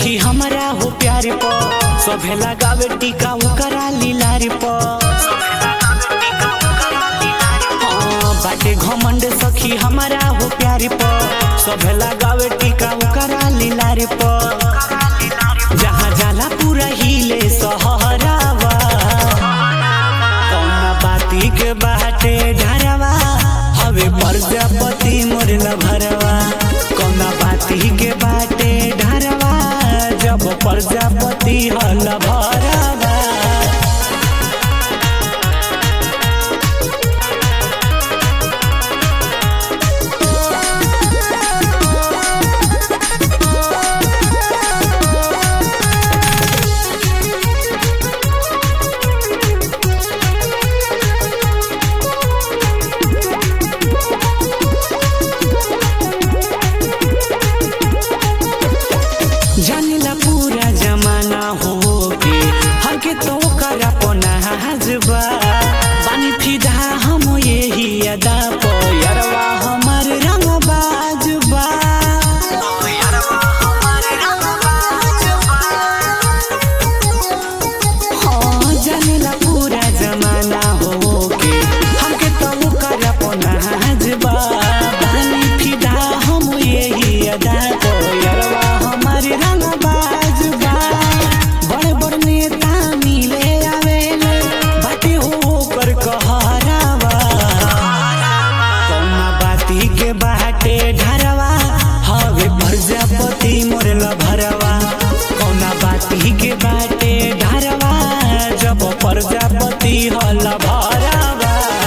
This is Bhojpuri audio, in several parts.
सखी हमारा हो प्यार प सभे लगावे टीका ओकरा लीलार प हाँ, बाटे घमंड सखी हमारा हो प्यार प सभे लगावे टीका ओकरा लीलार प जहाँ जाला पूरा हिले सहरावा कौना बाती के बाटे ढरवा हवे प्रजापति मोरला भरवा कौना बाती के बाटे ढरवा जब प्रजापति हल भरवा जानिला पूरा जमाना हो के हर के तो कर अपना हजबा पानी फिदा हम यही अदा पो यारवा हमार रंग बाजबा हाँ जानिला पूरा जमाना हो के हम के तो कर अपना हजबा पानी फिदा हम यही अदा पो यारवा हमार रंग बाजबा बड़े बड़ नेता मिले आवेले बाटे हो कर कहरावा कौना बाती के बाटे ढरवा हवे प्रजापति मोरला भरवा कौना बाती के बाटे ढरवा जब प्रजापति हल भरवा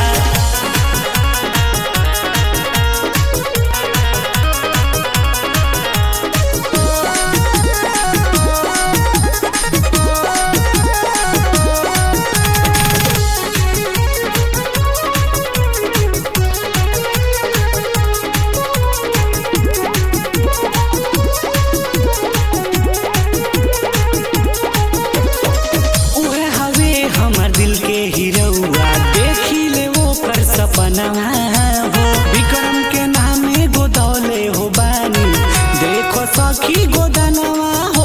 उहे हवे हमर दिल के हिरौआ देखी ले वो कर सपना हो विक्रम के नामे गोदौले हो बानी देखो सखी गोदनवा हो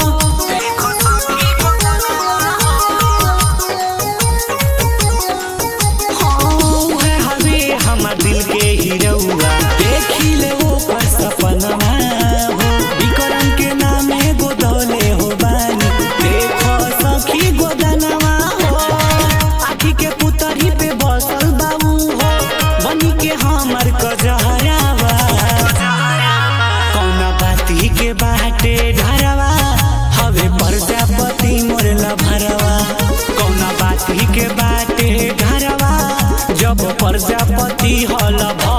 हाँ, उहे हवे हमर दिल के हिरौआ देखी ले वो कर सपना हो विक्रम के नामे गोदौले हो बानी देखो सखी गोदनवा हो आखी के पुतरी पे बसल बाबू हो बनी के हमर कजहरावा कौना बाती के बाटे ढरवा हवे प्रजापति मोरला भरवा कौना बाती के बाटे ढरवा जब प्रजापति हल भरवा